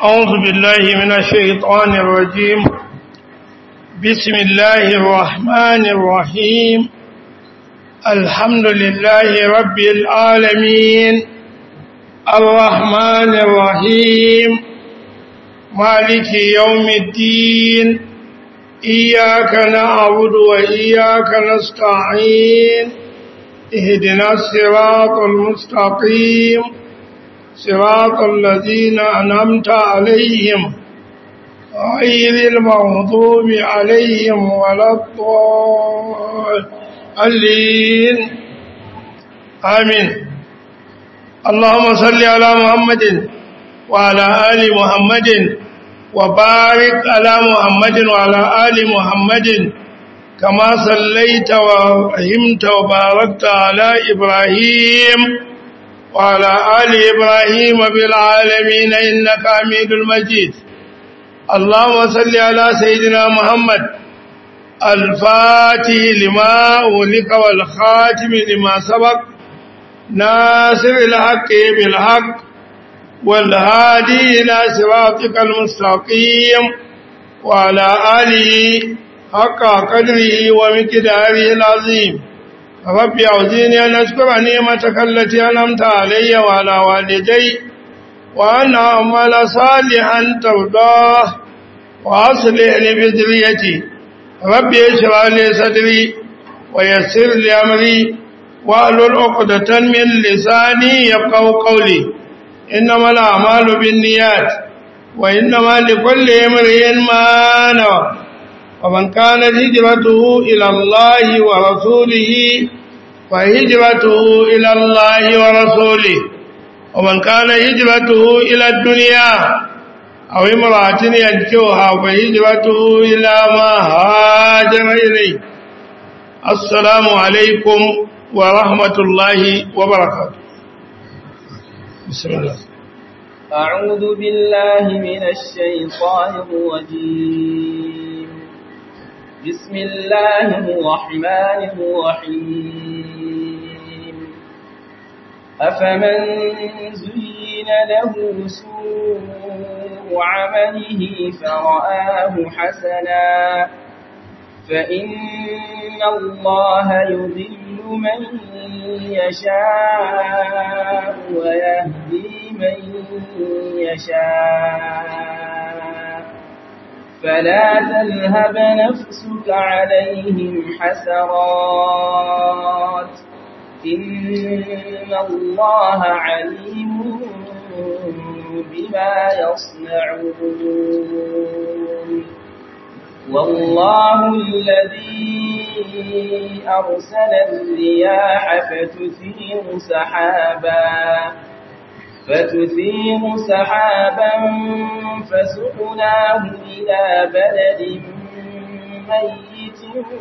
أعوذ بالله من الشيطان الرجيم بسم الله الرحمن الرحيم الحمد لله رب العالمين الرحمن الرحيم مالك يوم الدين إياك نعبد وإياك نستعين اهدنا الصراط المستقيم صراط الذين أنعمت عليهم غير المغضوب عليهم ولا الضالين آمين اللهم صل على محمد وعلى آل محمد وبارك على محمد وعلى آل محمد كما صليت ورحمت وباركت على إبراهيم وعلى آل إبراهيم بالعالمين إنك حميد المجيد اللهم صل على سيدنا محمد الفاتح لما أولك والخاتم لما سبق ناصر الحق بالحق والهادي إلى صراطك المستقيم وعلى آله حق قدره ومقداره العظيم رب أعوذني أن أذكر نعمتك التي أنعمت علي وعلى والدي وأن أعمل صالحا ترضاه وأصلح لي بذريتي رب اشرح لي صدري ويسر لي أمري واحلل عقدة من لساني يفقهوا قولي إنما الأعمال بالنيات وإنما لكل امرئ ما نوى ومن كانت هجرته إلى الله ورسوله فهجرته إلى الله ورسوله ومن كان هجرته إلى الدنيا أو امرأة ينكوها فهجرته إلى ما هاجر إليه السلام عليكم ورحمة الله وبركاته بسم الله أعوذ بالله من الشيطان الرجيم بسم الله الرحمن الرحيم أفمن زين له سوء عمله فرآه حسنا فإن الله يضل من يشاء ويهدي من يشاء فلا تذهب نفسك عليهم حسرات إن الله عليم بما يصنعون والله الذي أرسل الرياح فتثير سحابا فتثير سحابا فسقناه إلى بلد ميت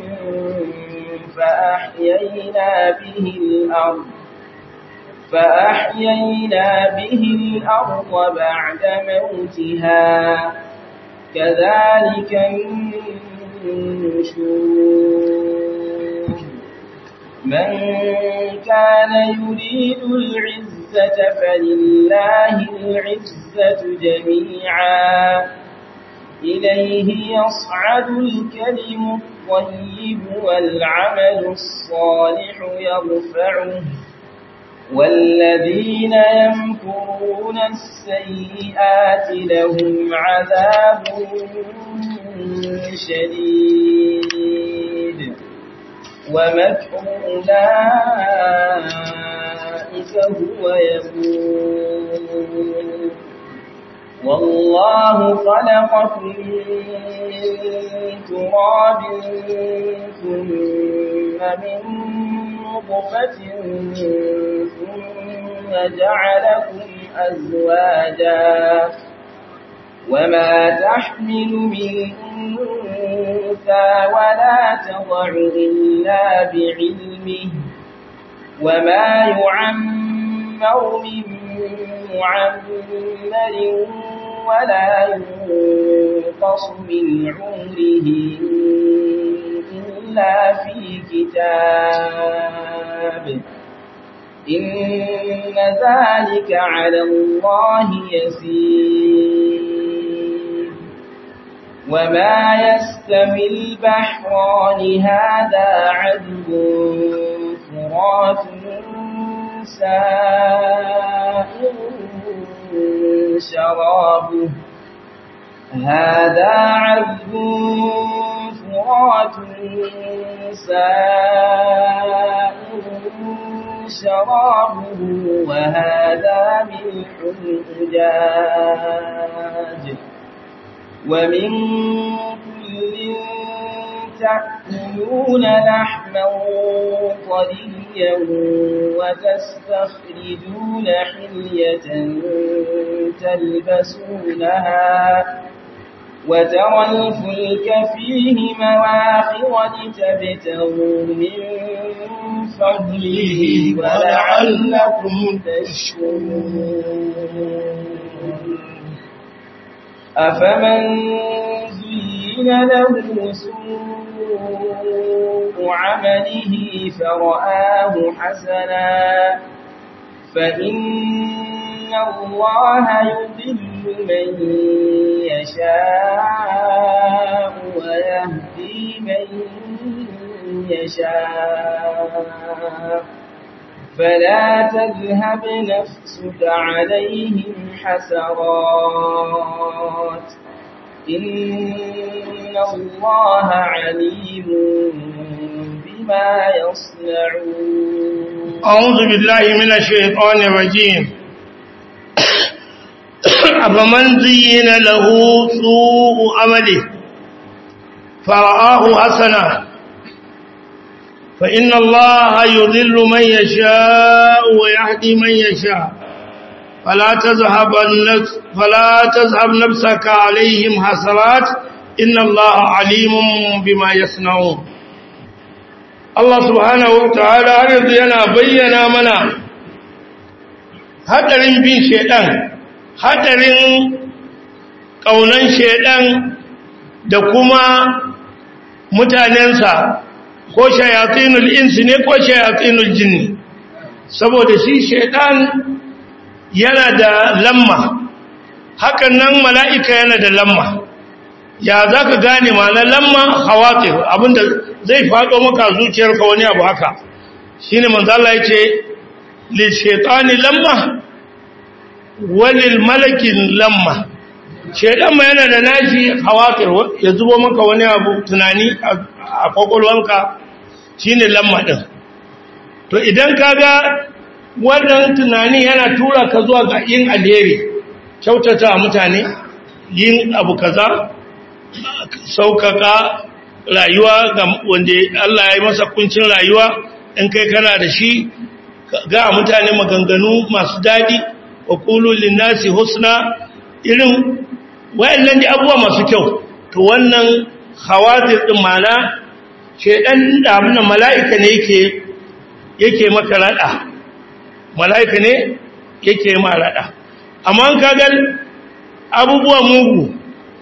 فأحيينا به الأرض فأحيينا به الأرض بعد موتها كذلك النشور من كان يريد العزة فلله العزة جميعا إليه يصعد الكلم الطيب والعمل الصالح يرفعه والذين يمكرون السيئات لهم عذاب شديد ومكر أولئك هو يبور والله خلقكم من تراب ثم من نطفة ثم جعلكم أزواجا وما تحمل من أنثى ولا تضع إلا بعلمه وما يعمر من معمر ولا ينقص من عمره إلا في كتاب إن ذلك على الله يسير وما يستوي البحران هذا عذب فرات سائر شرابه هذا عذب فرات سائر شرابه وهذا ملح أجاج ومن كل تأكلون لحما طريا وتستخرجون حلية تلبسونها وترى الفلك فيه مواخر لتبتغوا من فضله ولعلكم تشكرون أفمن زين له سوء عمله فرآه حسنا فإن الله يضل من يشاء ويهدي من يشاء فلا تذهب نفسك عليهم حسرات إن الله عليم بما يصنعون أعوذ بالله من الشيطان الرجيم أفمن زين له سوء عمله فرآه حسنا فإن الله يضل من يشاء ويهدي من يشاء فلا تذهب النفس فلا تذهب نفسك عليهم حسرات إن الله عليم بما يصنعون Allah subhanahu wa ta'ala har yanzu yana bayyana mana hadarin bin shedan hadarin kaunan shedan da kuma mutanensa ko shayatinul insi ne ko shayatinul jinni saboda shi shedan yana da lamma hakan nan mala'ika yana da lamma ya za ka gane ma'anar lamma hawatir abinda zai faɗo maka zuciyarka wani abu haka shi ne manzala ya ce lishetani lamma walil malakin lamma shaidan ma yana da nashi hawatir ya zubo maka wani abu tunani a kwakwalwanka shi ne lamma ɗin to idan ka ga wannan tunani yana tura ka zuwa ga yin alheri kyautata mutane yin abu kaza sauƙaƙa rayuwa ga wanda Allah ya yi masa kuncin rayuwa in kai kana da shi ga mutane maganganu masu daɗi wa ƙulun linnasi husna irin wayannan da abubuwa masu kyau to wannan hawadir ɗin mana shaidan da abin mala'ika ne yake yake maka raɗa mala'ika ne yake ma raɗa amma kagal abubuwa mugu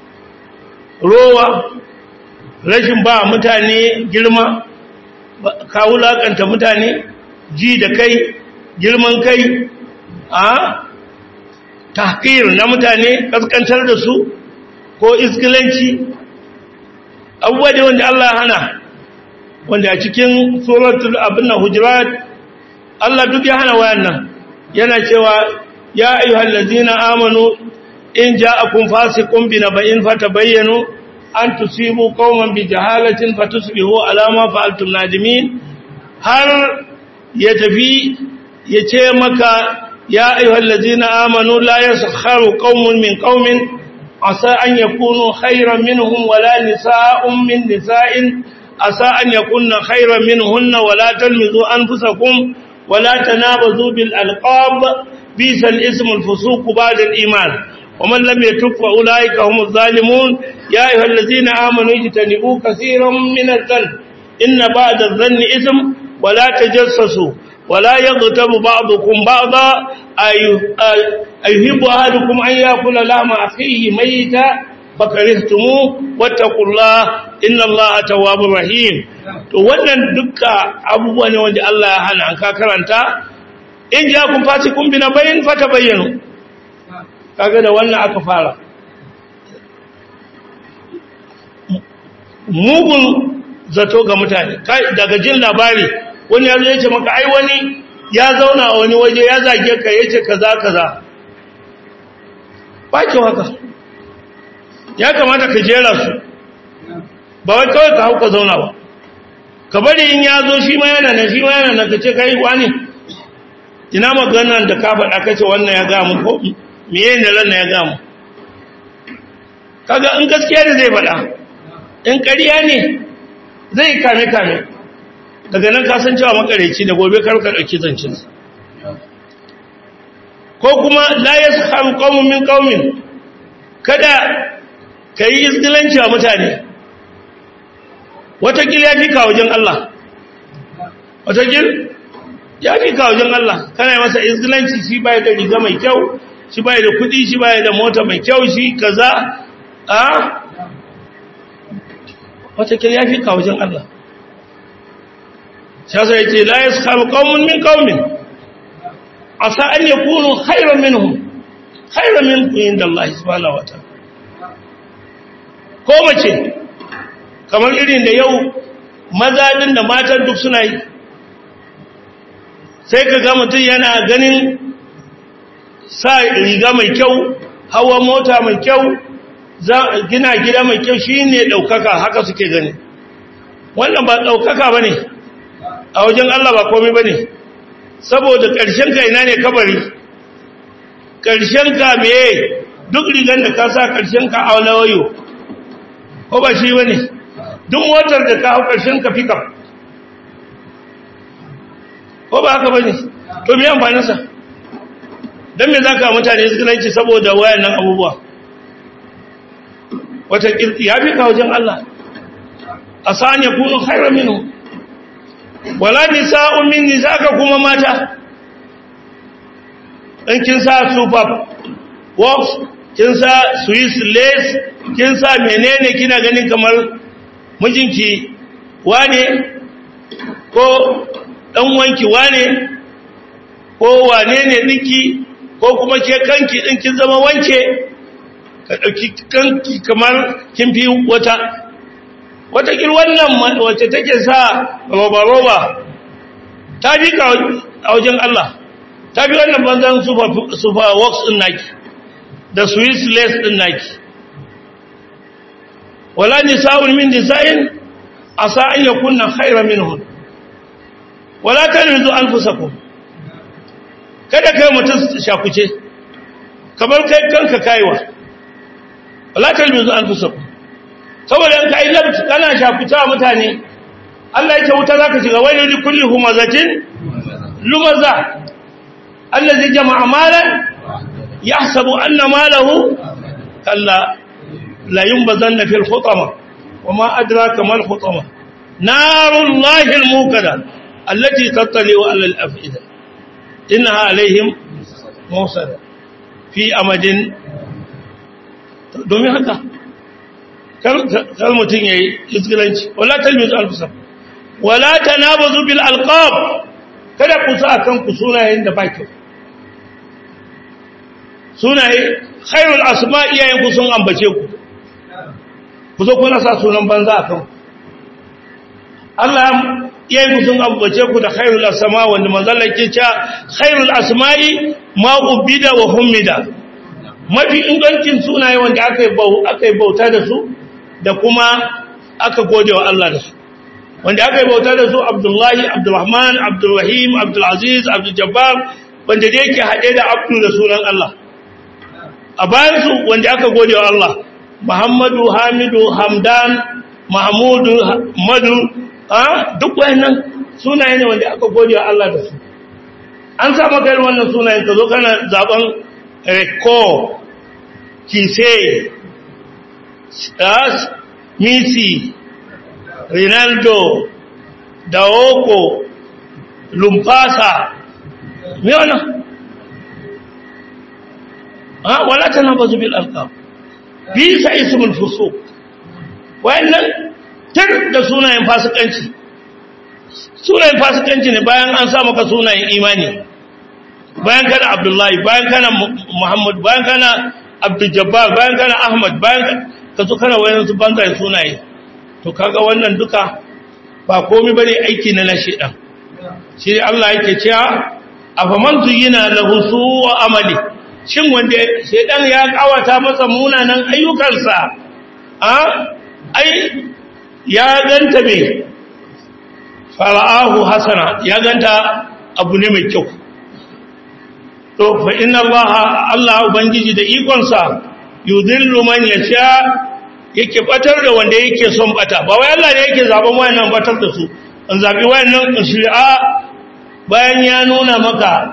rowa rashin ba mutane girma ka wulakanta mutane ji da kai girman kai a tahqir na mutane kaskantar da su ko iskilanci abubuwa da wanda Allah hana wanda a cikin suratul abinna hujurat Allah duk ya hana wayannan yana cewa ya ayyuhal ladzina amanu in ja'akum fasiqun binaba'in fatabayyanu an tusibu qauman bijahalatin fatusbihu ala ma fa'altum nadimin har ya tafi ya ce maka ya ayyuhal ladzina amanu la yaskharu qaumun min qaumin asa an yakunu khayran minhum wala nisaa'un min nisaa'in asa an yakunna khayran minhunna wala talmizu anfusakum wala tanabazu bil alqab bisa al ismu al fusuq ba'da al iman ومن لم يتب فأولئك هم الظالمون يا أيها الذين آمنوا اجتنبوا كثيرا من الظن إن بعد الظن إثم ولا تجسسوا ولا يغتب بعضكم بعضا أيهب أحدكم أن يأكل لحم أخيه ميتا فكرهتموه واتقوا الله إن الله تواب رحيم to wannan dukka abubuwa ne wanda Allah ya hana an ka karanta in ja kun fasi kun bi na bayin fata bayyano kaga da wannan aka fara mugun zato ga mutane daga jin labari wani ya zo ya ce maka ai wani ya zauna a wani waje ya zage ka ya ce kaza kaza ba kyau haka ya kamata ka jera su ba wai kawai ka hau ka zauna ba ka bari in ya zo shi ma yana nan shi ma yana nan ka ce kai wani ina maganar da ka faɗa ka ce wannan ya gamu ko meye ne ran ya gamu kaga in gaskiya da zai faɗa in ƙarya ne zai kame kame daga nan ka san cewa makareci da gobe kar ka ɗauki zancen ko kuma la yaskhar qaumun min qaumin kada kai izgilanci wa mutane watakil ya fi ka wajen Allah watakil ya fi ka wajen Allah kana masa izgilanci shi bai da riga mai kyau shi bai da kudi shi bai da mota mai kyau shi kaza a watakil ya fi ka wajen Allah shasa ya ce la yaskharu qaumun min qaumin asa an yakunu khayran minhum khayran minkum inda Allah subhanahu wa ta'ala ko mace kamar irin da yau maza din da matan duk suna yi sai ka ga mutum yana ganin sa riga mai kyau hawa mota mai kyau gina gida mai kyau shi ne ɗaukaka haka suke gani wannan ba ɗaukaka ba ne a wajen Allah ba komai ba ne saboda ƙarshen ka ina ne kabari ƙarshen ka meye duk rigar da ka sa ƙarshen ka a wani wayo ko ba shi ba ne duk motar da ka hau ƙarshen ka fi kam ko ba haka ba ne to mi amfaninsa don me za ka mutane zikiranci saboda wayan nan abubuwa wata ya fi ka wajen Allah a sa'an ya kunu hairar minu wala nisa'un min nisaka kuma mata in kin sa super works kin sa swiss lace kin sa menene kina ganin kamar mijinki wane ko dan wanki wane ko wane ne dinki ko kuma ke kanki din kin zama wanke ka dauki kanki kamar kin fi wata wata kil wannan wacce take sa roba roba ta bi ka a wajen Allah ta bi wannan banzan super super works din naki da swiss lace din naki wala nisa'un min nisa'in asa an yakunna khayran minhun wala talmizu anfusakum kada kai mutum shakuce kamar kai kanka kaiwa wala talmizu anfusakum saboda in kai labta kana shakuta mutane Allah ya ce wuta zaka shiga wani li kulli humazatin lumaza allazi jama'a malan yahsabu anna malahu kalla la yunbazanna fil khutama wama adraka mal khutama narullahi al muqada allati tattali'u ala al afida innaha alaihim musada fi amadin domin haka kar mutum yayi iskilanci wala talbisu alfusam wala tanabazu bil alqab kada ku sa kanku sunayen da baki sunaye khairul asma iyayen ku sun ambace ku ku zo kuna sa sunan banza a kanku Allah iyayen ku sun ambace ku da khairul asma wanda manzon ke cewa khairul asma'i ma ubida wa humida mafi ingancin sunaye wanda aka yi bauta da su da kuma aka gode wa Allah da su wanda aka yi bauta da su abdullahi abdulrahman abdulrahim abdulaziz abdulljabbar wanda da yake haɗe da abdu da sunan Allah a bayansu wanda aka gode wa Allah muhammadu hamidu hamdan mahmudu madu a duk wayannan sunaye ne wanda aka gode wa Allah da su an sa maka irin wannan sunayen ka zo kana zaben reko kise misi rinaldo daoko lumfasa me wannan ha wala tanabazu bil alqab bi sa ismul fusuq wayannan tar da sunayen fasikanci sunayen fasikanci ne bayan an sa maka sunayen imani bayan kana abdullahi bayan kana muhammad bayan kana abdul jabbar bayan kana ahmad bayan ka zo kana wayan su banza sunaye to kaga wannan duka ba komai bane aiki na na shedan shi Allah yake cewa afaman zuyina lahu su'u amali shin wanda shedan ya kawata masa munanan ayyukansa a ai ya ganta me fara'ahu hasana ya ganta abu ne mai kyau to fa inna allaha allah ubangiji da ikonsa yudhillu man yasha yake batar da wanda yake son bata ba wai Allah ne yake zaben wayannan batar da su an zabi wayannan shari'a bayan ya nuna maka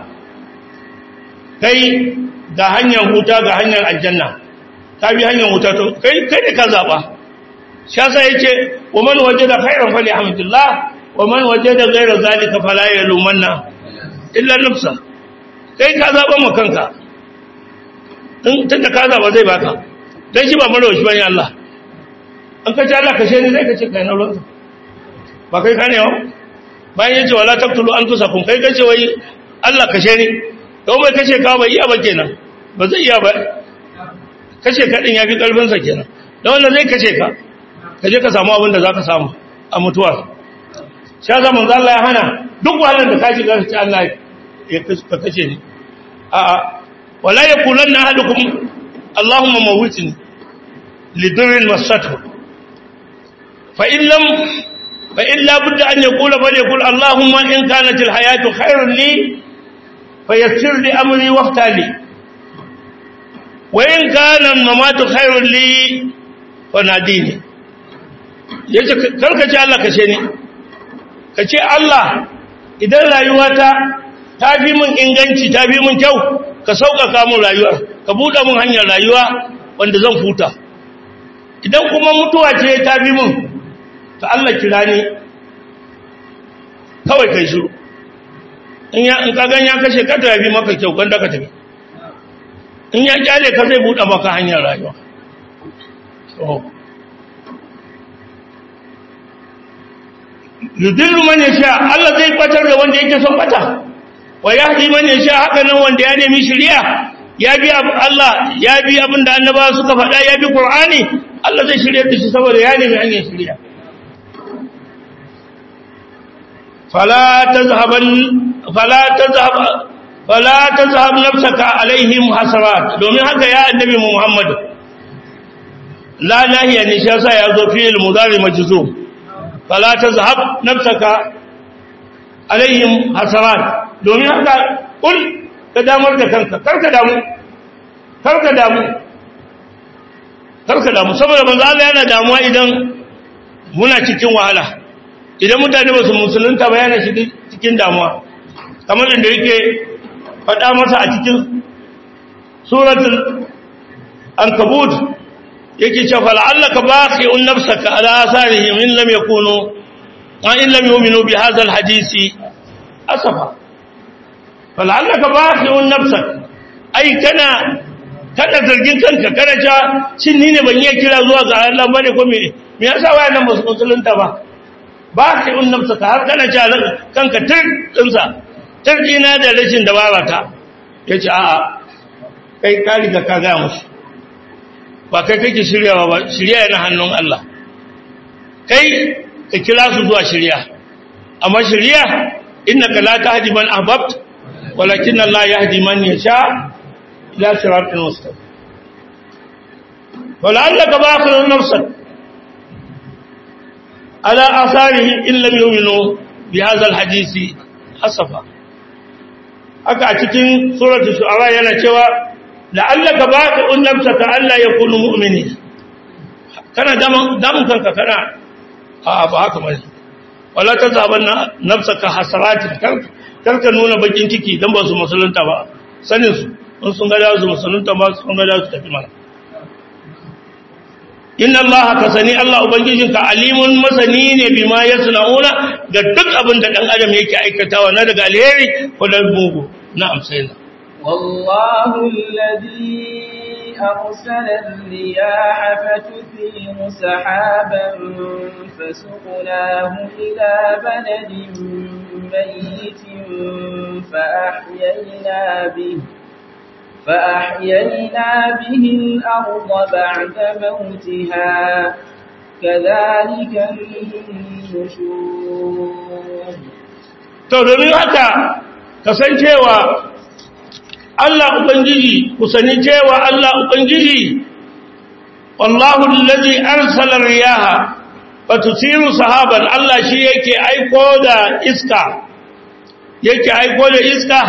kai ga hanyar huta ga hanyar aljanna ka bi hanyar huta to kai kai ne ka zaba shi yasa yace wa man wajada khairan fali hamdulillah wa man wajada ghayra zalika fala yalumanna illa nafsa kai ka zaba ma kanka in tunda ka zaba zai baka dan shi ba marawashi bane Allah an ka ce Allah kashe ni zai ka ce kai na ruwanka ba kai kane wa bayan yace wala taqtulu anfusakum kai kace wai Allah kashe ni to mai kashe ka bai iya ba kenan ba zai iya ba kashe ka din yafi karfin sa kenan dan wannan zai kashe ka kaje ka samu abin da zaka samu a mutuwa shi yasa manzo Allah ya hana duk wahalar da ka shiga ka ce Allah ya kashe ni a a wala yaqulanna ahadukum Allahumma mawitni lidurrin masatu fa in lam fa in la budda an yaqula fa yaqul Allahumma in kanat alhayatu khairun li fayassir li amri waftali wa in kana mamatu khairun li fanadini yace karkace Allah kace ni kace Allah idan rayuwata ta fi mun inganci ta fi mun kyau ka sauƙaƙa mun rayuwa ka buɗe mun hanyar rayuwa wanda zan futa idan kuma mutuwa ce ta fi mun ta Allah kira ni kawai kai shiru in ya in ka gan ya kashe ka ta yafi maka kyau ganda ka tafi in ya kyale ka zai buɗe maka hanyar rayuwa yudillu man yasha Allah zai batar da wanda yake son bata wa yahdi man yasha haka nan wanda ya nemi shari'a ya bi Allah ya bi abinda annabawa suka faɗa ya bi Qur'ani Allah zai shirye da shi saboda ya nemi hanyar shari'a fala tazhaban fala tazhab fala tazhab nafsaka alaihim hasarat domin haka ya annabi Muhammad la nahiya ne shi yasa ya zo fi'il mudari majzum fala tazhab nafsaka alaihim hasarat domin haka kul ka damar da kanka karka damu karka damu karka damu saboda manzo Allah yana damuwa idan muna cikin wahala idan mutane ba su musulunta ba yana cikin damuwa kamar inda yake faɗa masa a cikin suratul ankabut yake cewa la'allaka baqi'un nafsaka ala asarihim in lam yakunu wa in lam yu'minu bi hadha alhadisi asafa fal'allaka baqi'un nafsaka ai kana kana zargin kanka kana cewa shin ni ne ban iya kira zuwa ga Allah bane ko me me yasa wayannan ba su musulunta ba baqi'un nafsaka har kana cewa kanka tir dinsa tirkina da rashin dabarata yace a'a kai ka riga ka ga musu ba kai kake shiryawa ba shirya yana hannun Allah kai ka kira su zuwa shirya amma shirya innaka la tahdi man ahbabt walakin Allah yahdi man yasha ila siratin mustaqim wala'allaka baqirun nafsak ala atharihi in lam yu'minu bi hadha alhadisi asafa haka a cikin suratul shu'ara yana cewa la'allaka baqi'un nafsaka alla yakunu mu'mini kana damun damun kanka kana a ba haka bane wala tazabanna nafsaka hasaratin karka nuna bakin ciki dan ba su musulunta ba sanin su in sun ga da su musulunta ba sun ga da su tafi mana inna allaha kasani allah ubangijinka alimun masani ne bima yasnauna ga duk abin da dan adam yake aikatawa na daga alheri ko da mugu na'am sai na والله الذي أرسل الرياح فتثير سحابا فسقناه إلى بلد ميت فأحيينا به فأحيينا به الأرض بعد موتها كذلك النشور to domin haka kasancewa Allah Ubangiji ku sani cewa Allah Ubangiji wallahu allazi arsala riyaha fatusiru sahaban Allah shi yake aiko da iska yake aiko da iska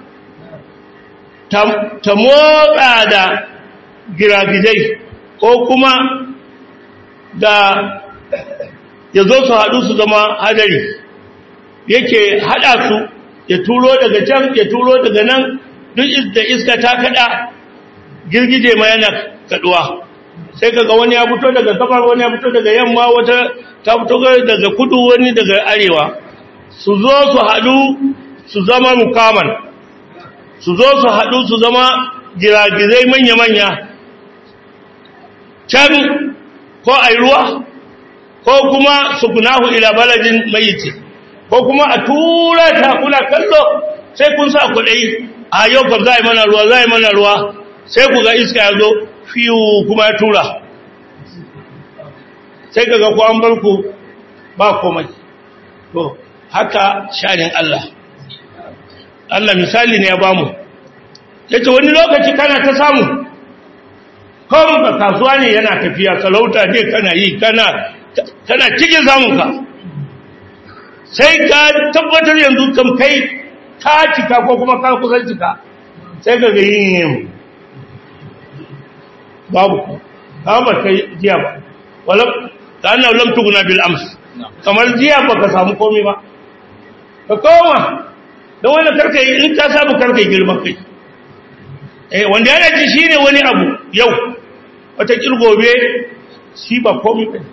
ta motsa da giragizai ko kuma da ya zo su haɗu su zama hadari yake haɗa su ya turo daga can ya turo daga nan duk da iska ta kaɗa girgije ma yana kaɗuwa sai kaga wani ya fito daga gabar wani ya fito daga yamma wata ta fito daga kudu wani daga arewa su zo su haɗu su zama mukaman su zo su haɗu su zama giragizai manya-manya can ko a ruwa ko kuma su gunahu ila baladin maiti ko kuma a tura ta kuna kallo sai kun sa kuɗai a yau kam za a yi mana ruwa za a yi mana ruwa sai ku ga iska ya zo fiyu kuma ya tura sai ka ga ku an barku ba komai to haka shanin Allah Allah misali ne ya bamu yace wani lokaci kana ta samu kawai ka kasuwa ne yana tafiya salauta ne kana yi kana kana cikin samunka sai ka tabbatar yanzu kam kai ka cika ko kuma ka kusan cika sai ka ga yin babu ka ba kai jiya ba wala ka anna lam tuguna bil ams kamar jiya ba ka samu komai ba ka koma don wanda karka yi in ka samu karka yi girman kai eh wanda yana ci shine wani abu yau wata kirgobe shi ba komai ba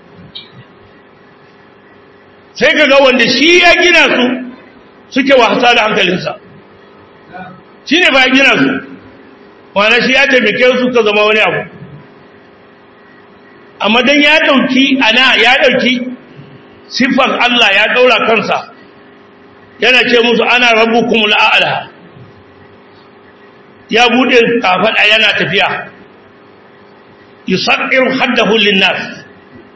sai ka ga wanda shi ya gina su suke wasa da hankalinsa shi ne ba ya gina su wane shi ya taimake su ka zama wani abu amma don ya ɗauki ana ya ɗauki siffar Allah ya ɗaura kansa yana ce musu ana rabu kuma la'ala ya buɗe kafaɗa yana tafiya yusaqqir haddahu lin-nas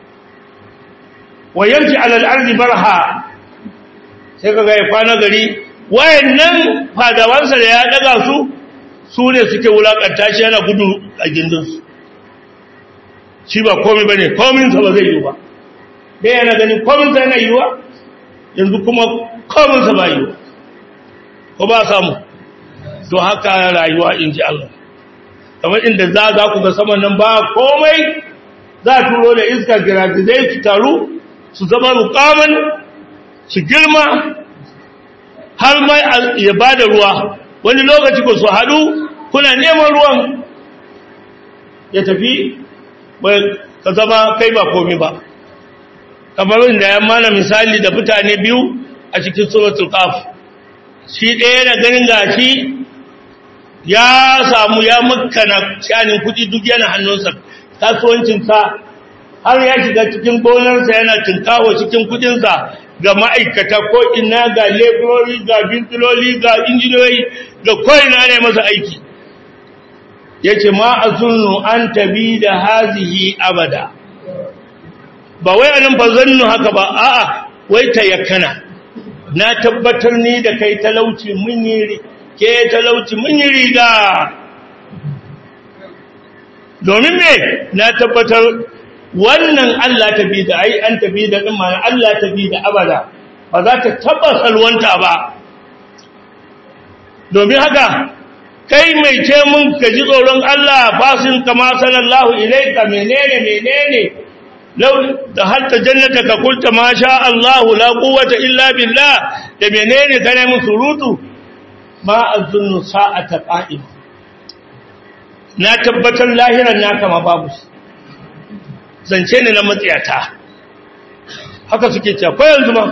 wa yanki alal ardi barha sai kaga ya kwana gari wayannan fadawansa da ya daga su su ne suke wulakanta shi yana gudu a gindin su shi ba komai bane komin sa ba zai yi ba dai yana gani komin sa yana yiwa yanzu kuma komin sa ba yiwa ko ba samu to haka rayuwa inji Allah kamar inda za za ku ga saman nan ba komai za turo da iska giragizai su taru su zama mukamin su girma har mai ya ba da ruwa wani lokaci ko su haɗu kuna neman ruwan ya tafi ka zama kai ba komi ba kamar inda ya mana misali da mutane biyu a cikin suratul qaf shi ɗaya na ganin gashi ya samu ya makana shanin kuɗi duk yana hannunsa kasuwancinsa har ya shiga cikin gonarsa yana tinkawo cikin kudinsa ga ma'aikata ko ina ga laborori ga bintiloli ga injiniyoyi ga ko'ina ne masa aiki ya ce ma a zunnu an tabi da hazihi abada ba wai anan ba zannu haka ba a'a wai ta yakana na tabbatar ni da kai talauci mun yi ke talauci mun yi riga domin me na tabbatar wannan Allah ta bi da ai an tafi da din mana Allah ta bi da abada ba za ta taba salwanta ba domin haka kai mai ce mun ka ji tsoron Allah fasin kama sallallahu ilaika menene menene law da hatta jannata ka kulta ma sha Allah la quwwata illa billah da menene kana mun surutu ma azunnu sa'ata qa'im na tabbatar lahiran naka ma babu shi zance ne na matsiyata haka suke cewa ko yanzu ma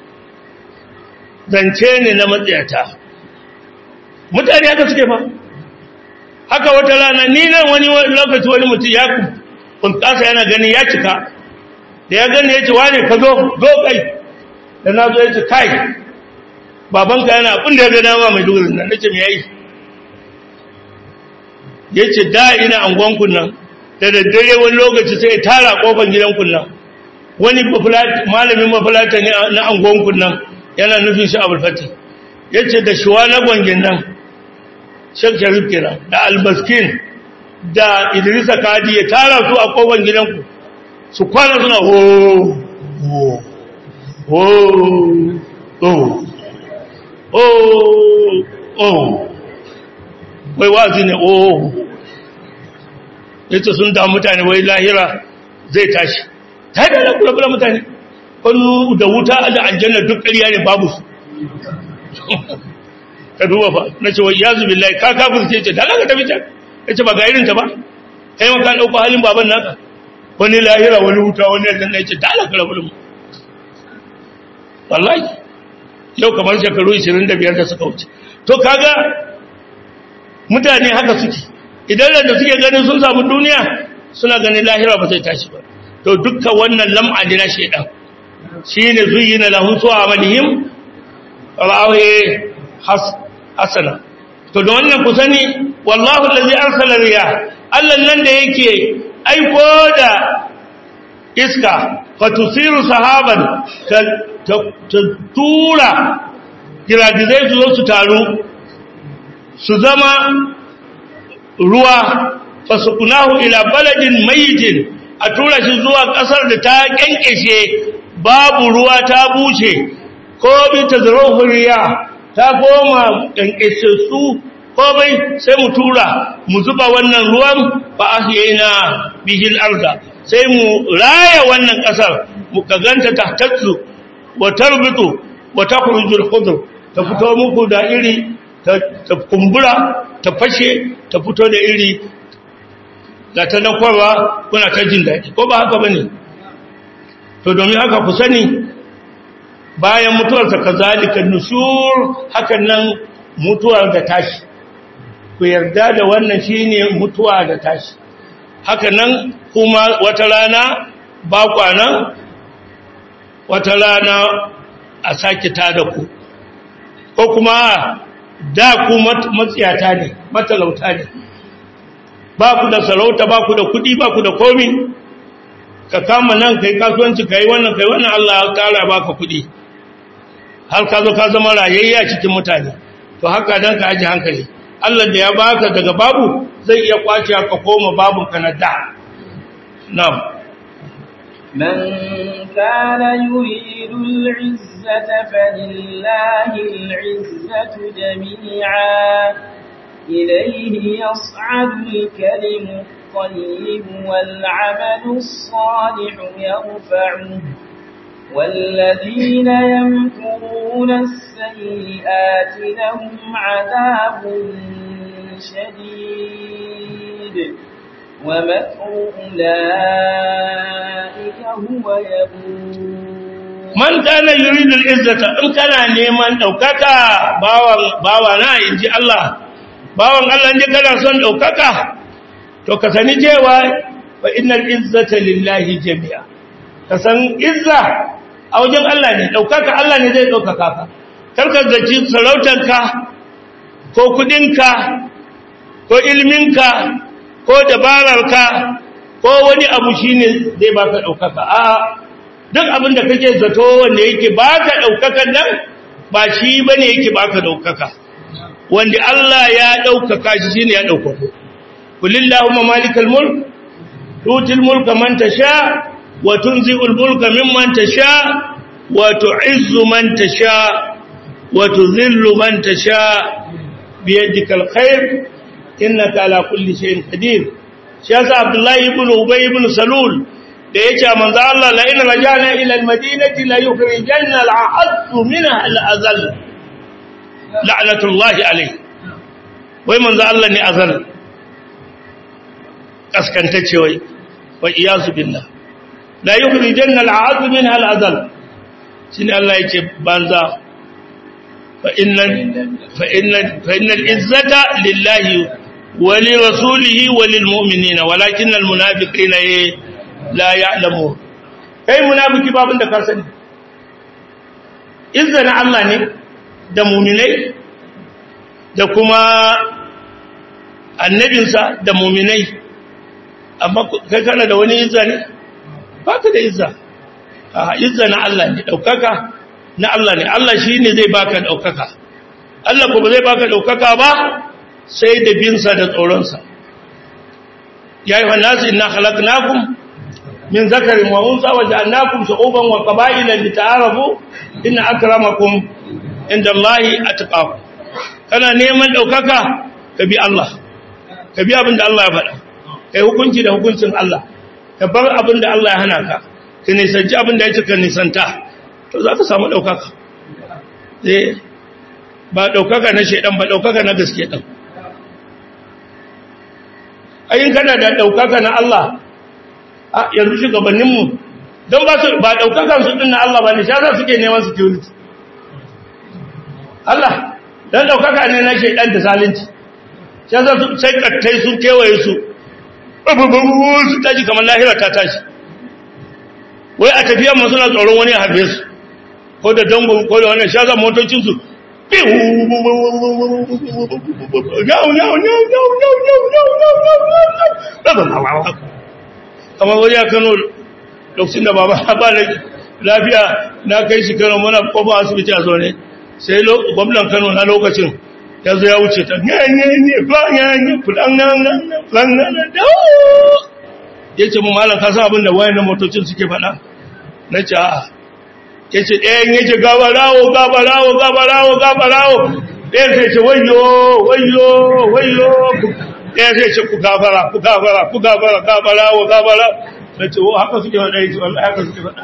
zance ne na matsiyata mutane haka suke fa haka wata rana ni nan wani lokaci wani mutum ya kunkasa yana gani ya cika da ya gani ya ce wane ka zo zo kai da na zo ya ce kai babanka yana abin da ya gana ma mai dugurin nan nace me yayi ya ce da ina angonkun nan da daddare wani lokaci sai ya tara kofar gidan kunnan wani malamin mafulata ne na angon kunnan yana nufin shi abul fati yace da shuwa na gwangin nan shek sharif kenan da albaskin da idrisa kadi ya tara su a kofar gidanku su kwana suna ho ho ho ho ho ho wai wazi ne ho yace sun da mutane wai lahira zai tashi ta yi da kula kula mutane kwallo da wuta da aljanna duk ƙarya ne babu su ka duba fa na ce wa iyazu billahi ka kafin ce ce dalaka tafi can ya ce ba ga irinta ba kai maka ɗauka halin baban naka wani lahira wani wuta wani aljanna ya ce dalaka rabu mu wallahi yau kamar shekaru 25 da suka wuce to kaga mutane haka suke idan da suke ganin sun samu duniya suna ganin lahira ba zai tashi ba to dukkan wannan lam'a ne na shaidan shine zuyyina lahum su amalihim ra'awi hasana to da wannan ku sani wallahu allazi arsala riyah Allah nan da yake aiko da iska fatusiru sahaban ta tura giragizai su zo su taru su zama ruwa fasukunahu ila baladin mayitin a tura shi zuwa ƙasar da ta ƙyanƙyashe babu ruwa ta bushe ko bi ta riya ta koma ƙyanƙyashe su komai sai mu tura mu zuba wannan ruwan ba a na bihil arda sai mu raya wannan ƙasar mu kaganta ta tatsu wa tarbitu wa takhrujul khudr ta fito muku da iri ta kumbura ta fashe ta fito da iri ga ta na kwarwa kuna ta jin daɗi ko ba haka ba ne to domin haka ku sani bayan mutuwarsa ka zalika nushur hakan nan mutuwar da tashi ku yarda da wannan shine mutuwa da tashi hakan nan kuma wata rana ba kwanan wata rana a sake ta da ku ko kuma da ku matsiyata ne matalauta ne ba ku da sarauta ba ku da kudi ba ku da komi ka kama nan kai kasuwanci kai wannan kai wannan Allah ya kara baka kudi har ka zo ka zama rayayya cikin mutane to haka dan ka aji hankali Allah da ya baka daga babu zai iya kwace ka koma babun ka na da na'am من كان يريد العزة فلله العزة جميعا إليه يصعد الكلم الطيب والعمل الصالح يرفعه والذين يمكرون السيئات لهم عذاب شديد ومكر أولئك هو يبور man kana yuridu al-izzata in kana neman daukaka bawan bawana inji Allah bawan Allah ne kana son daukaka to ka sani cewa fa innal izzata lillahi jami'a ka san izza a wajen Allah ne daukaka Allah ne zai daukaka ka karka zaci sarautanka ko kudinka ko ilminka ko dabararka ko wani abu shine zai baka daukaka a duk abin da kake zato wanda yake baka daukakan nan ba shi bane yake baka daukaka wanda Allah ya daukaka shi shine ya daukako kulillahumma malikal mulk tutil mulka man tasha wa tunzi'ul mulka mimman tasha wa tu'izzu man tasha wa tudhillu man tasha biyadikal khair innaka ala kulli shay'in qadir shi yasa abdullahi ibn ubay ibn salul da yace manzo Allah la in rajana ila al-madinati la yukhrijanna al-'azz minha al-azal la'natullahi alayhi wai manzo Allah ne azal kaskantacce wai wa iyazu billah la yukhrijanna al-'azz minha al-azal shine Allah yace banza fa inna fa inna fa inna al-izzata lillahi wa li rasulihi wa lil mu'minina walakinna al-munafiqina la ya'lamu kai munafiki babin da ka sani izza na Allah ne da mu'minai da kuma annabinsa da mu'minai amma kai kana da wani izza ne ba ka da izza a izza na Allah ne ɗaukaka na Allah ne Allah shi ne zai baka ɗaukaka Allah ko ba zai baka ɗaukaka ba sai da binsa da tsoronsa ya yi wannan inna khalaqnakum min zakarin wa unsa wa ja'alnakum shu'uban wa qaba'ila lita'arafu inna akramakum indallahi atqakum kana neman ɗaukaka ka bi Allah ka bi abin da Allah ya faɗa kai hukunci da hukuncin Allah ka bar abin da Allah ya hana ka ka nisanci abin da ya ce ka nisanta to za ka samu ɗaukaka eh ba ɗaukaka na shaidan ba ɗaukaka na gaske ɗan ayin kana da ɗaukaka na Allah a yanzu shugabanninmu don ba su ba ɗaukakan su ɗin na Allah ba ne shi za suke neman security Allah don ɗaukaka ne na shaidan da zalunci shi za su sai kattai sun kewaye su su tashi kamar lahira ta tashi wai a tafiya masu na tsoron wani a harbe su ko da dango ko da wannan shaza motocinsu kamar wani ya kano lokacin da baba ba da lafiya na kai shi kano mana kofa asibiti a zaune sai gwamnan kano na lokacin ya zo ya wuce ta ya ce mu malam kasa abin da wayan motocin suke faɗa na ce a'a ya ce ɗayan ya ce gabarawo gabarawo gabarawo gabarawo ɗayan sai ce wayo wayo wayo ɗayan sai ce ku gabara ku gabara ku gabara gabarawo gabara na ce wo haka suke faɗa ya ce wallahi haka suke faɗa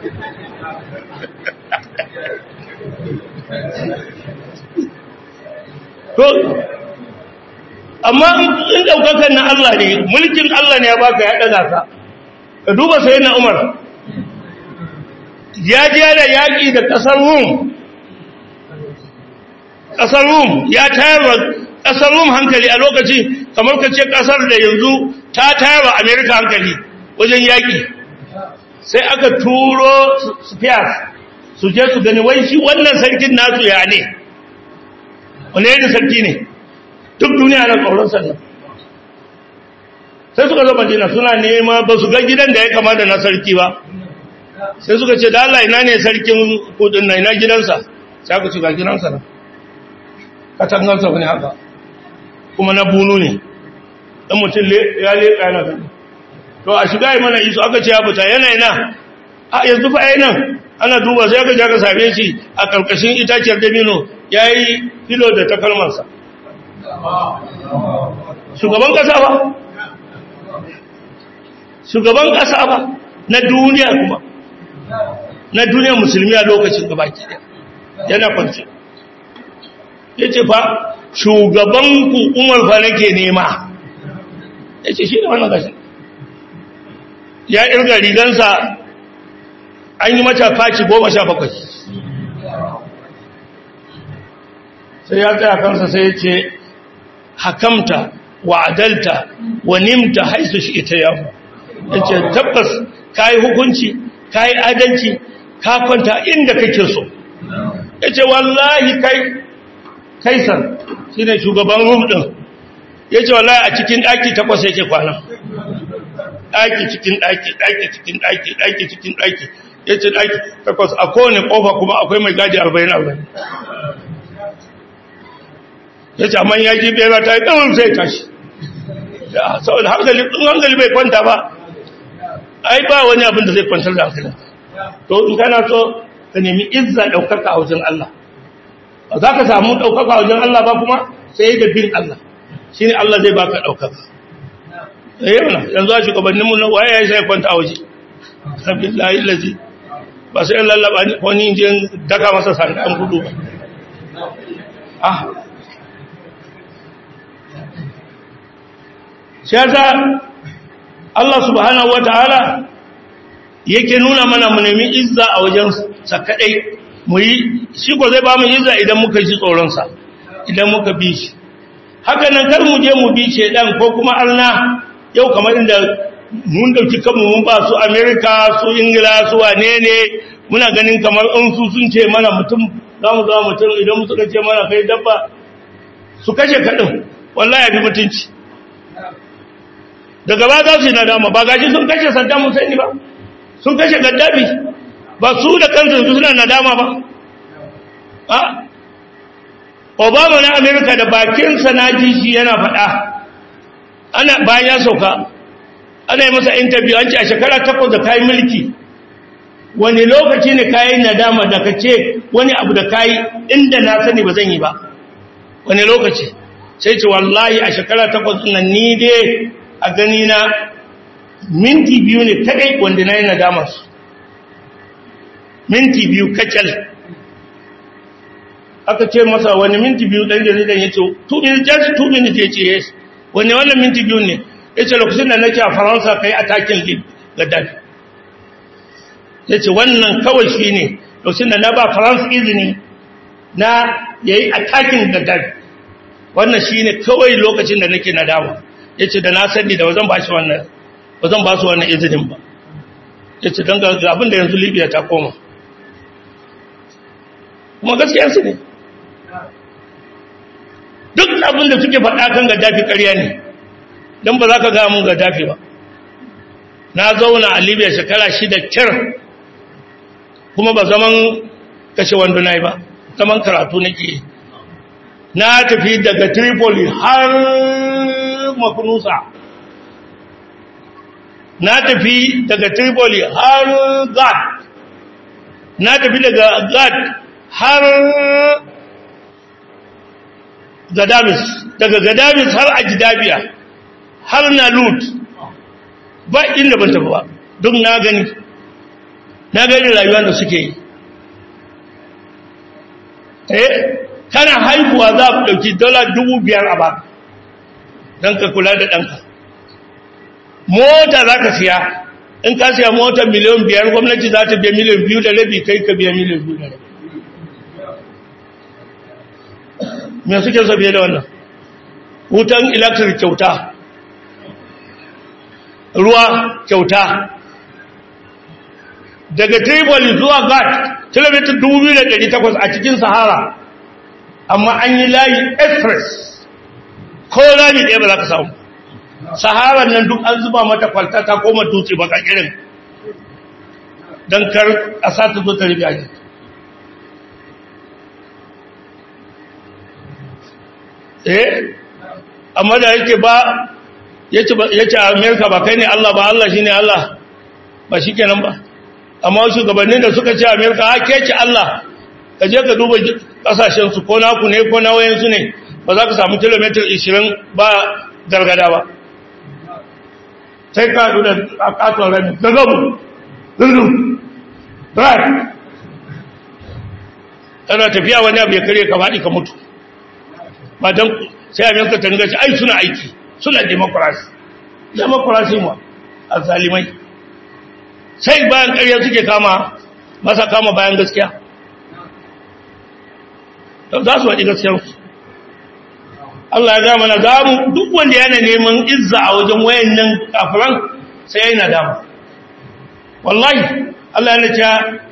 to amma in ɗaukakan na Allah ne mulkin Allah ne ya baka ya ɗaga ka ka duba sai na Umar ya je da yaƙi da ƙasar Rum ƙasar Rum ya tayarwa ƙasar Rum hankali a lokaci kamar ka ce ƙasar da yanzu ta tayarwa Amerika hankali wajen yaƙi sai aka turo Sphias su je su gani wai shi wannan sarkin nasu ya ne wane yadda sarki ne duk duniya na tsoron sannan sai suka zama jina suna nema ba su ga gidan da ya kama da na sarki ba sai suka ce da Allah ina ne sarkin kudin na ina gidansa sai aka ce ga gidansa na katangansa wani haka kuma na bunu ne ɗan mutum ya leƙa yana gani to a shiga yi mana iso aka ce ya fita yana yana a yanzu fa nan ana duba sai aka ja ka same shi a ƙarƙashin itaciyar dabino ya yi filo da takalmansa shugaban ƙasa ba shugaban ƙasa ba na duniya kuma na duniya musulmi a lokacin gabaki ɗaya yana kwanci ya ce fa shugaban ku umar fa nake nema ya ce shi ne wannan gashi ya irga rigansa an yi mata faci goma sha bakwai sai ya tsaya kansa sai ya ce hakamta wa adalta wa nimta haisu shi ita yamu ya ce tabbas ka yi hukunci ka yi adalci ka kwanta inda kake so ya ce wallahi kai kaisar shi ne shugaban rum ɗin ya ce wallahi a cikin ɗaki takwas yake kwana ɗaki cikin ɗaki ɗaki cikin ɗaki ɗaki cikin ɗaki ya ce ɗaki takwas a kowane ƙofa kuma akwai mai gadi arba'in arba'in ya ce amma ya ji bera ta yi ɗaurin sai tashi saboda hankali ɗin hankali bai kwanta ba ai ba wani abin da zai kwantar da hankali to in kana so ka nemi izza ɗaukaka a wajen Allah ba za ka samu ɗaukaka a wajen Allah ba kuma sai da bin Allah shi ne Allah zai baka ɗaukaka yana yanzu a shugabanninmu na waye ya yi sai kwanta a waje rabin layi lazi ba sai yan lallaba wani jin daga masa sandan gudu ba ah shi yasa Allah subhanahu wataala yake nuna mana mu nemi izza a wajen sa kadai mu yi shi ko zai ba mu izza idan muka ji tsoron sa idan muka bi shi haka nan kar mu je mu bi shedan ko kuma Allah yau kamar inda mun dauki kanmu mun ba su America su Ingila su wane ne muna ganin kamar in su sun ce mana mutum za mu zama mutum idan mu suka ce mana kai dabba su kashe kaɗin wallahi ya fi mutunci daga ba za su yi nadama ba gaji sun kashe saddam hussein ba sun kashe gaddafi ba su da kansu yanzu suna nadama ba a obama na amerika da bakinsa na ji shi yana faɗa ana bayan ya sauka ana yi masa interview an ce a shekara takwas da kayi mulki wani lokaci ne kayi nadama da ka ce wani abu da kayi inda na sani ba zan yi ba wani lokaci sai ce wallahi a shekara takwas nan ni dai a gani na minti biyu ne kaɗai wanda na yi nadama su minti biyu kacal aka ce masa wani minti biyu ɗan jaridan ya ce two minutes just two minutes ya ce yes wani wannan minti biyu ne ya ce lokacin da nake a faransa kai atakin gaddafi ya ce wannan kawai shi ne lokacin da na ba faransa izini na ya yi atakin gaddafi wannan shi ne kawai lokacin da nake nadama ya ce da na sani da wazan ba shi wannan wazan ba su wannan izinin ba ya ce don ga abin da yanzu libya ta koma kuma gaskiyarsu ne duk abin da suke faɗa kan gaddafi ƙarya ne don ba za ka gamun gaddafi ba na zauna a libya shekara shida kyar kuma ba zaman kashe wanduna ba zaman karatu nake na tafi daga tripoli har makunusa na tafi daga tripoli har gad na tafi daga gad har gadamis daga gadamis har ajidabiya har na lut ba inda ban tafi ba duk na gani na gani rayuwa da suke yi eh kana haihuwa za ku ɗauki dala dubu biyar a baka don ka kula da ɗanka mota za ka siya in ka siya mota miliyan biyar gwamnati za ta biya miliyan biyu da rabi kai ka biya miliyan biyu da rabi me suke so fiye da wannan wutan electric kyauta ruwa kyauta daga tripoli zuwa gat kilomita 2,800 a cikin sahara amma an yi layi express ko rami ɗaya ba za ka samu sahara nan duk an zuba mata kwalta ta koma dutse baka irin don kar ƙasa ta zo ta rufe ake eh amma da yake ba yace amerika ba kai ne allah ba allah shine allah ba shi kenan ba amma shugabannin da suka ce amerika ha ke ce allah ka je ka duba kasashensu ko naku ne ko nawayensu ne ba za ka samu kilomita 20 ba gargada ba sai ka haɗu da akatuwar rami gagabu zurdu right tana tafiya wani abu ya kare ka faɗi ka mutu ba don sai amerika ta ngaci ai suna aiki suna demokrasi demokrasi ma a zalimai sai bayan ƙarya suke kama masa kama bayan gaskiya za su waɗi gaskiyarsu Allah ya gama na damu duk wanda yana neman izza a wajen wayan nan kafiran sai ya yi nadama wallahi Allah ya nace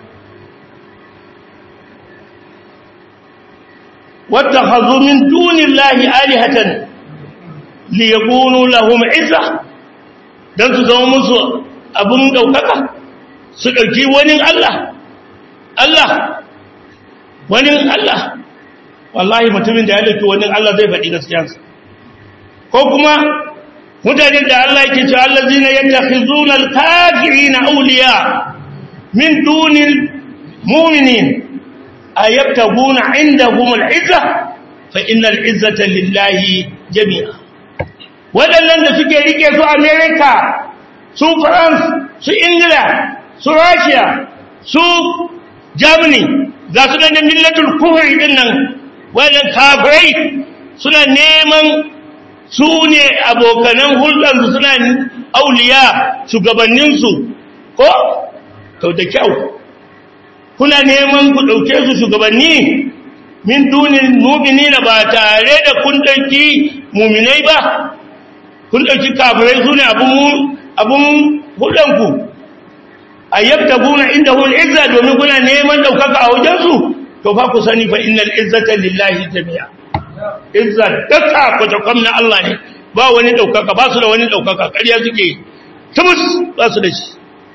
wata hazo min dunin lahi alihatan li ya kunu lahum izza don su zama musu abin ɗaukaka su ɗauki wani Allah Allah wani Allah wallahi mutumin da ya dauki wani Allah zai faɗi gaskiyarsa ko kuma mutane da Allah yake cewa allazina yattakhizuna al-kafirina awliya min dunil mu'minin ayabtaguna indahum al-izza fa innal izzata lillahi jami'a wadannan da suke rike su America su France su Ingila su Russia su Germany ga su da millatul kufri din nan wajen kafirai suna neman su ne abokanan hulɗarsu suna auliya shugabanninsu ko? to da kyau kuna neman ku ɗauke su shugabanni min dunin mumini na ba tare da kun ɗauki muminai ba kun ɗauki kafirai su ne abin hulɗanku a yabta guna inda hun izza domin kuna neman ɗaukaka a wajensu to fa ku sani fa innal izzata lillahi jami'a izza daka ku ta kamna Allah ne ba wani ɗaukaka ba su da wani ɗaukaka ƙarya suke tubus ba su da shi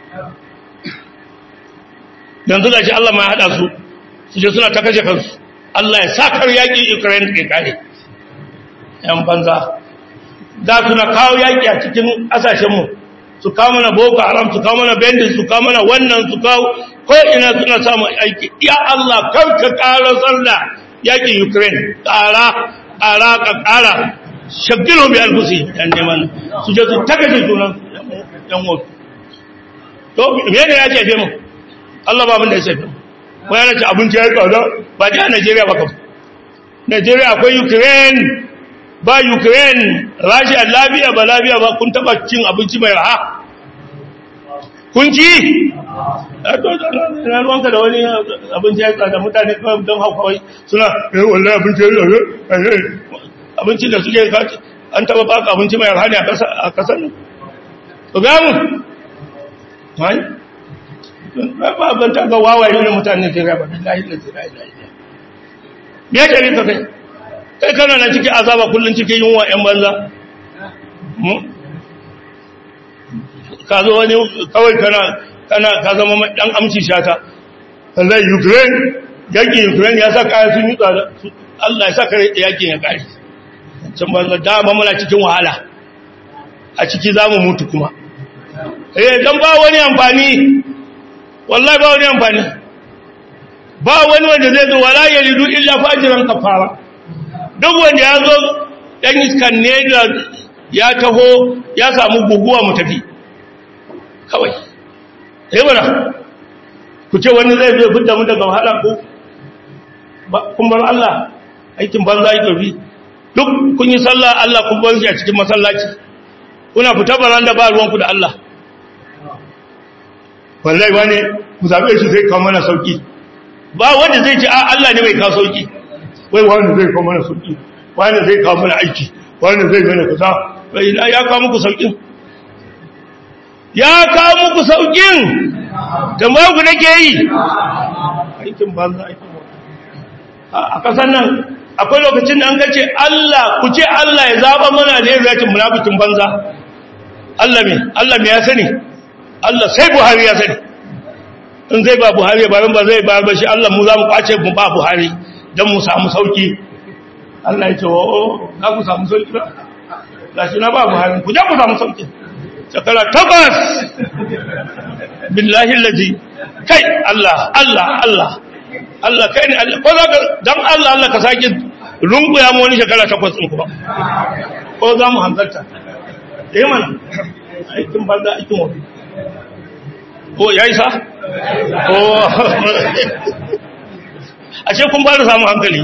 yanzu da shi Allah ma ya haɗa su su je suna ta kashe kansu Allah ya sa kar yaƙi Ukraine ke kare ‘yan banza da suna kawo yaƙi a cikin ƙasashenmu su kawo mana boko haram su kawo mana bandit su kawo mana wannan su kawo ko ina suna samun aiki ya Allah kar ka ƙara sallah yaƙin Ukraine ƙara ƙara ka ƙara shagilu bi alfusi yan neman su je su takace junan yan wasu to me ne ya ce mu Allah ba abin da ya shafe mu ko yana ci abinci ya tsada ba da Najeriya ba kam Najeriya akwai Ukraine ba Ukraine Russia lafiya ba lafiya ba kun taba cin abinci mai raha kun ci na ruwanka da wani abinci ya tsada mutane kawai don haukawai suna eh wallahi abinci ya tsada abinci da suke kaci an taba baka abinci mai raha ne a kasar nan to ga mu hai ba ban ta ga wawaye ne mutane ke raba billahi la ilaha illa Allah me yake rika kai kai kana na cikin azaba kullun cikin yunwa yan banza ka zo wani kawai kana kana ka zama dan amci shata Allah Ukraine yakin Ukraine ya sa kaya sun yi tsada Allah ya sa kare yakin ya kare can banza dama muna cikin wahala a ciki zamu mutu kuma eh dan ba wani amfani wallahi ba wani amfani ba wani wanda zai zo wala yalidu illa fajiran kafara duk wanda ya zo dan iskan ne da ya taho ya samu guguwa mu tafi kawai eh bana ku ce wani zai zo fidda mu daga wahala ko kun bar Allah aikin banza yake bi duk kun yi sallah Allah kun bar shi a cikin masallaci kuna fita baranda ba ruwanku da Allah wallahi wane mu zabe shi zai kawo mana sauki ba wanda zai ce a Allah ne mai kawo sauki wai wanda zai kawo mana sauki wanda zai kawo mana aiki wanda zai mana kaza bai ina ya kawo muku saukin ya kawo muku saukin tambayar ku nake yi aikin banza aikin a kasan nan akwai lokacin da an kace Allah ku ce Allah ya zaba mana da ya zaki munafikin banza Allah me Allah me ya sani Allah sai Buhari ya sani in zai ba Buhari ba ba zai ba ba shi Allah mu za mu kwace mu ba Buhari dan mu samu sauki Allah ya ce o za ku samu sauki ba gashi na ba Buhari ku je ku samu sauki shekara tabbas billahi allazi kai Allah Allah Allah Allah kai ne Allah ko zaka dan Allah Allah ka saki runguya mu wani shekara takwas din ku ba ko za mu hanzarta eh mana aikin banza aikin wani ko ya isa ko ashe kun ba da samun hankali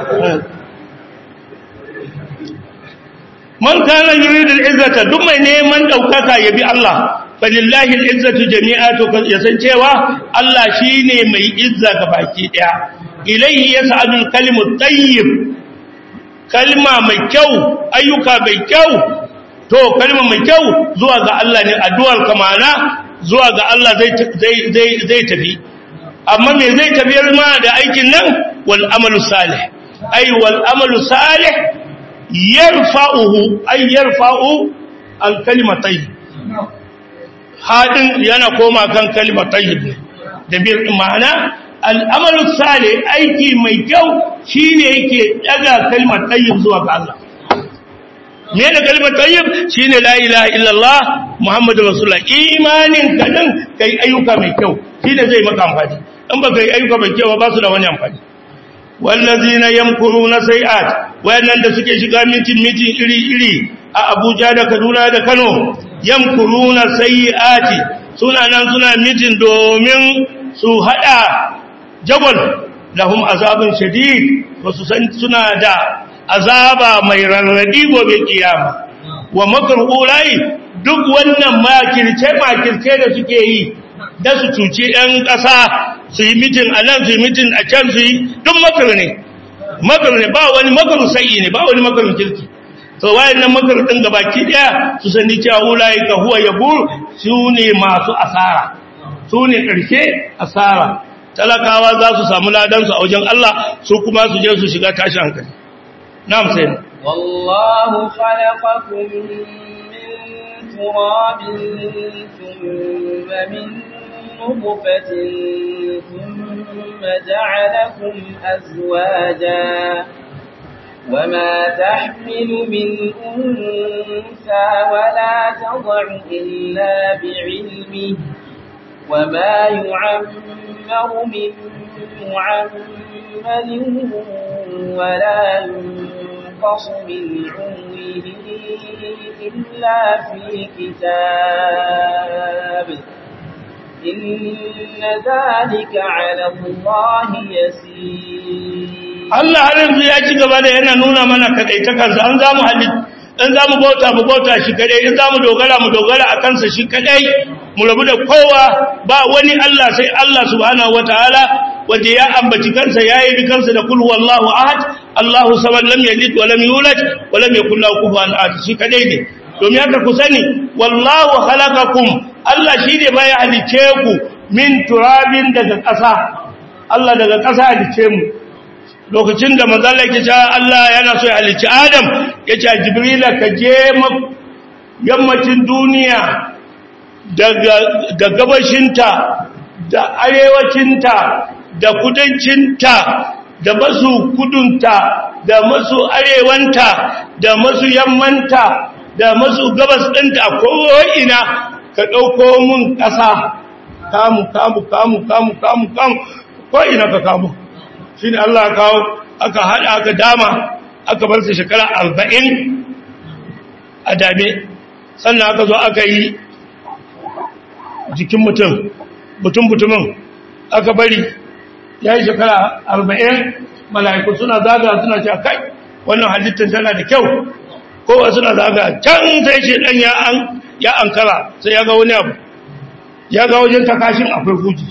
man kana yuridul izzata duk mai neman daukaka ya bi Allah falillahi al-izzatu jami'a to ya san cewa Allah shine mai izza ga baki daya ilayhi yas'adu al-kalimu tayyib kalma mai kyau ayyuka mai kyau to kalma mai kyau zuwa ga Allah ne addu'ar kamana zuwa ga Allah zai zai zai tafi amma me zai tafiyar ma da aikin nan wal amalu salih ay wal amalu salih yarfa'uhu ay yarfa'u al kalimatay hadin yana koma kan kalimatay da bir ma'ana al amalu salih aiki mai kyau shine yake daga kalmar tayyib zuwa ga Allah me da kalmar tayyib shine la ilaha illallah muhammadur rasulullah imanin ka din kai ayyuka mai kyau shine zai maka amfani in ba kai ayyuka mai kyau ba su da wani amfani wallazina yamkuruna sayiat wayannan da suke shiga mitin mitin iri iri a Abuja da Kaduna da Kano yamkuruna sayiati suna nan suna mitin domin su hada jagwal lahum azabun shadid wasu san suna da azaba mai rarradi gobe kiyama wa makar ulai duk wannan makirce makirce da suke yi da su cuci ɗan ƙasa su yi mitin a nan su yi mitin a can su yi duk makar ne makar ne ba wani makar sayi ne ba wani makar kirki to wayan nan makar ɗin gabaki ɗaya su sani cewa ulai ka huwa yabur su ne masu asara su ne ƙarshe asara talakawa za su samu ladansu a wajen Allah su kuma su je su shiga tashi hankali na'am sai والله خلقكم من تراب ثم من نطفة ثم جعلكم أزواجا وما تحمل من أنثى ولا تضع إلا بعلمه وما يعمر من معمر ولا ينقص من عمره إلا في كتاب إن ذلك على الله يسير Allah har yanzu ya ci gaba da yana nuna mana kadaitakansa an za mu halitta in za mu bauta mu bauta shi kadai in za mu dogara mu dogara a kansa shi kadai mu rabu da kowa ba wani Allah sai Allah subhanahu wataala wanda ya ambaci kansa ya yi kansa da kul wallahu ahad Allahu samad lam yalid wa lam yulad wa lam yakul lahu kufuwan ahad shi kadai ne domin haka ku sani wallahu khalaqakum Allah shi ne bai halice ku min turabin daga ƙasa Allah daga ƙasa halice mu lokacin da manzala yake cewa Allah yana so ya halicci Adam yace Jibrila ka je yammacin duniya daga da gabashinta da arewacinta da kudancinta da masu kudunta da masu arewanta da masu yammanta da masu gabas ɗinta ko'ina ka ɗauko mun ƙasa kamu kamu kamu kamu kamu kamu ko'ina ka kamu shi ne Allah kawo aka haɗa aka dama aka bar su shekara arba'in a dame sannan aka zo aka yi jikin mutum mutum-mutumin aka bari ya yi shekara arba'in mala'iku suna zaga suna cewa kai wannan halittar tana da kyau kowa suna zaga can sai ce ɗan ya ankara sai ya ga wani abu ya ga wajen takashin akwai huji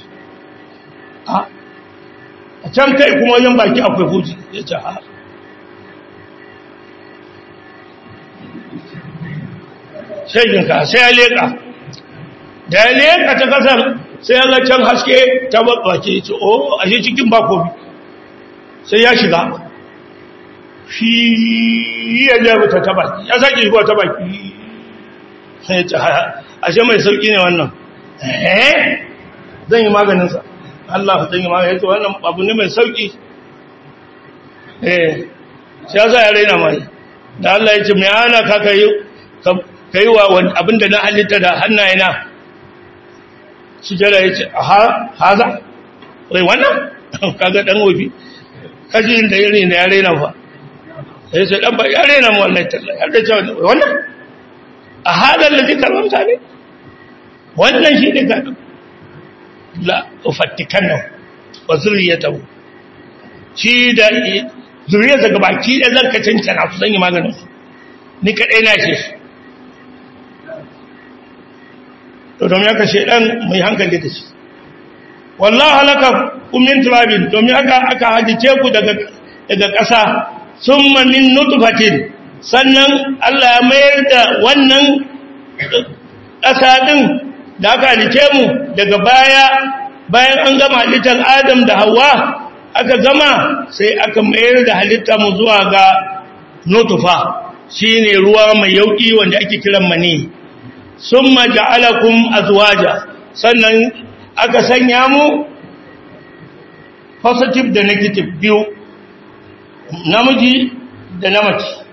a can kai kuma wajen baki akwai huji ya ce ha shaikinka sai ya leƙa da ya leƙa ta ƙasar sai ya ga can haske ta baki ce o a shi cikin bakobi sai ya shiga shi ya jabi ta ta baki ya sake shigowa ta baki sai ya ce a shi mai sauƙi ne wannan eh zan yi maganinsa Allah zan yi maganinsa wannan abu ne mai sauƙi eh shi ya za ya raina mai da Allah ya ce mai ana ka ka yi wa abinda na halitta da hannayena su jara ya ce haza wai wannan kaga dan wofi kaji inda irin da ya raina fa sai sai dan ba ya raina mu wallahi tallahi har da cewa wannan a halin da kika ramta ne wannan shi ne gado la ufattikanna wa zurriyatahu shi da zuriyar daga baki da zan ka cancana su zan yi maganin su ni kadai na ce su to domin haka shedan mai hankali da shi wallahi halaka ummin turabin domin haka aka hadice ku daga daga ƙasa summa min nutfatin sannan Allah ya mayar da wannan ƙasa din da aka hadice mu daga baya bayan an gama halittar Adam da Hawwa aka gama sai aka mayar da halitta mu zuwa ga nutfa shine ruwa mai yauki wanda ake kiran mani summa ja'alakum azwaja sannan aka sanya mu positive da negative biyu namiji da namaci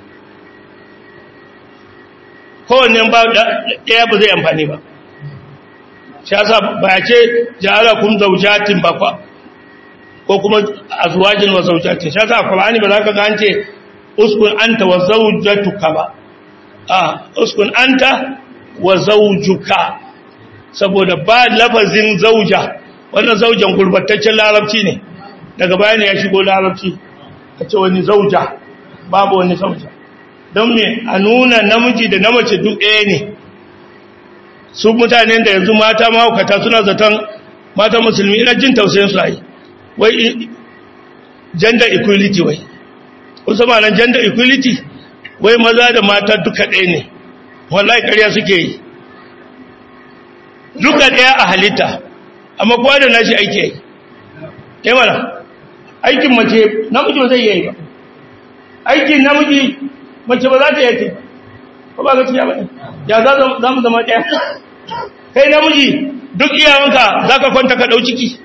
kowanne ba ɗaya ba zai amfani ba shi yasa ba ya ce ja'alakum zawjatin ba kwa ko kuma azwajin wa zawjatin shi yasa a Qur'ani ba za ka ga an ce uskun anta wa zawjatuka ba a uskun anta wa zaujuka saboda ba lafazin zauja wannan zaujan gurbataccen larabci ne daga bayani ya shigo larabci a ce wani zauja babu wani zauja don me a nuna namiji da namace duk ɗaya ne su mutanen da yanzu mata mahaukata suna zaton mata musulmi ina jin tausayin su ai wai gender equality wai kusa ma nan gender equality wai maza da mata duka ɗaya ne wallahi ƙarya suke yi duka ɗaya a halitta amma kowa da nashi aiki yi ya mana aikin mace namiji ba zai yi ba aikin namiji mace ba za ta yake ko ba gaskiya ba ya za za mu zama ɗaya kai namiji duk iyawanka za ka kwanta ka ɗau ciki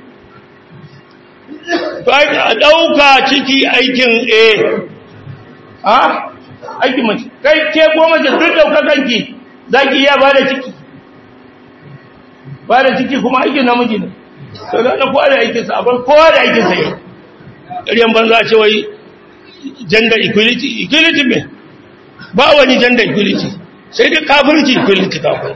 to a ɗauka ciki aikin a a aikin mace kai ke goma da duk ɗauka kanki za ki iya ba da ciki ba da ciki kuma aikin namiji ne to da na kowa da aikinsa abin kowa da aikinsa yi ƙaryan banza a ce wai gender equality equality me ba wani gender equality sai dai kafirci equality kafin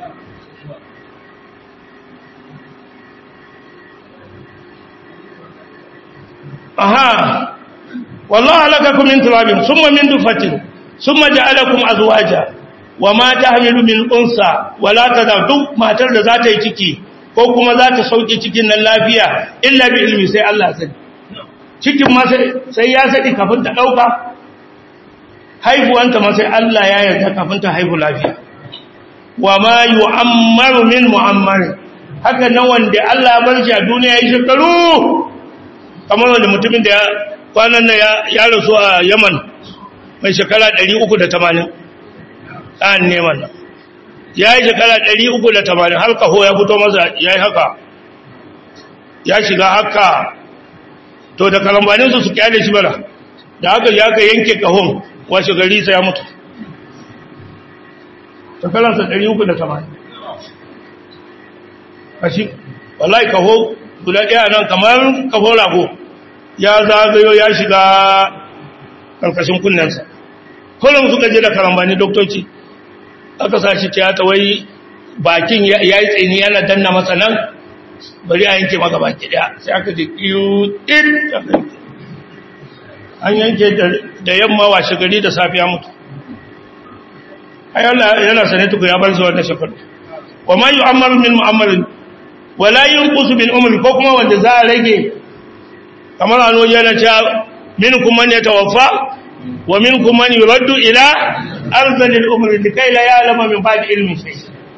aha wallahu halakakum min turabin summa min dufatin summa ja'alakum azwaja wama tahmilu min unsa wala tadha duk matar da za ta yi ciki ko kuma za ta sauke cikin nan lafiya illa bi ilmi sai Allah sani cikin ma sai ya sani kafin ta dauka haihuwanta ma sai Allah ya yarda kafin ta haihu lafiya wama yu'ammaru min mu'ammar haka nan wanda Allah ya bar shi a duniya yi shekaru kamar wanda mutumin da kwanan nan ya rasu a Yaman mai shekara 380 ɗan neman nan ya yi shekara 380 har kaho ya fito masa ya yi haka ya shiga haka to da kalambaninsu su kyale shi bara da haka ya ka yanke kahon washe gari sai ya mutu shekaransa 380 kashi wallahi kaho guda ɗaya nan kamar kaho rago ya zagayo ya shiga ƙarƙashin kunnensa kullum suka je da karambani doktoci aka sa shi tiyata wai bakin ya yi tsini yana danna masa nan bari a yanke maka baki daya sai aka ji kiyu ɗin an yanke da yamma washe gari da safiya mutu ayyalla yana sane tuku ya bar zuwa da shekaru wa ma yi amaru min mu'amarin wala yin kusu min umar ko kuma wanda za a rage kamar ano yana cewa min kuma ne tawaffa wa min kuma ne raddu ila arzalin umar da kai la ya'lama min ba'di ilmin shay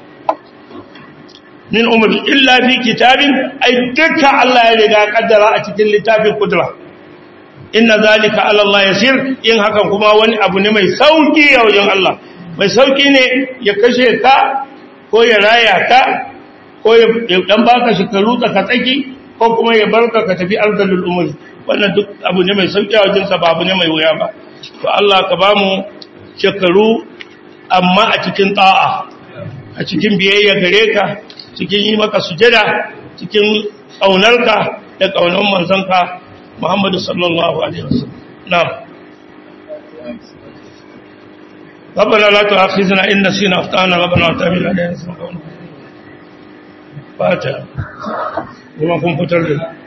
min umar illa fi kitabin ay duka Allah ya riga kaddara a cikin littafin kudra inna zalika ala Allah yasir in hakan kuma wani abu ne mai sauki a wajen Allah mai sauki ne ya kashe ka ko ya raya ka ko ya dan baka shekaru tsaka tsaki ko kuma ya barka ka tafi arzalul umar wannan duk abu ne mai sauki a wajen sa ba abu ne mai wuya ba to Allah ka bamu shekaru amma a cikin ta'a a cikin biyayya gare ka cikin yi maka sujada cikin ƙaunarka da ƙaunar manzanka Muhammadu sallallahu alaihi wasallam na'am ربنا لا تؤاخذنا إن نسينا أخطأنا ربنا وتعمل علينا سنقونا فاتح لما كنت فتر